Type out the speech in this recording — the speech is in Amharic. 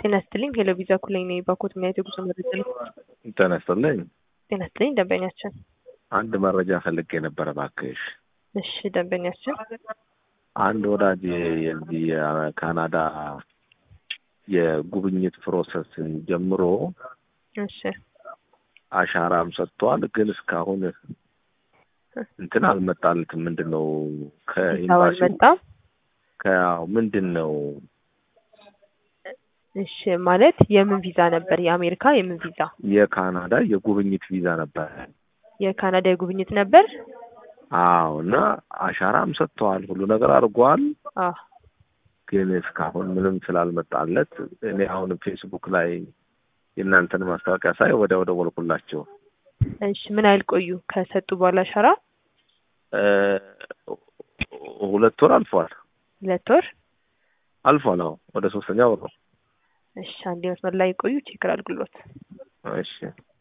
ጤና ይስጥልኝ ሄሎ ቪዛ ኩለኝ ነኝ ባኮት ምን አይነት የጉዞ መረጃ ነው? ጤና ይስጥልኝ። ጤና ይስጥልኝ ደንበኛችን። አንድ መረጃ ፈልጌ ነበረ እባክሽ። እሺ ደንበኛችን። አንድ ወዳጅ የዚህ የካናዳ የጉብኝት ፕሮሰስ ጀምሮ እሺ አሻራም ሰጥቷል፣ ግን እስካሁን እንትን አልመጣለትም። ምንድን ነው ከኤምባሲ አልመጣም። ከያው ምንድን ነው እሺ ማለት የምን ቪዛ ነበር? የአሜሪካ የምን ቪዛ? የካናዳ የጉብኝት ቪዛ ነበረ። የካናዳ የጉብኝት ነበር። አዎ እና አሻራም ሰጥተዋል፣ ሁሉ ነገር አድርጓል። አዎ ግን እስካሁን ምንም ስላልመጣለት እኔ አሁን ፌስቡክ ላይ የእናንተን ማስታወቂያ ሳይ ወደ ወደ ወልኩላቸው እሺ ምን ያህል ቆዩ ከሰጡ በኋላ አሻራ? ሁለት ወር አልፏል ሁለት ወር። አልፏል። አዎ ወደ ሶስተኛ ወር ነው። እሺ አንድ መስመር ላይ ቆዩ ቼክ አድርጉልዎት። እሺ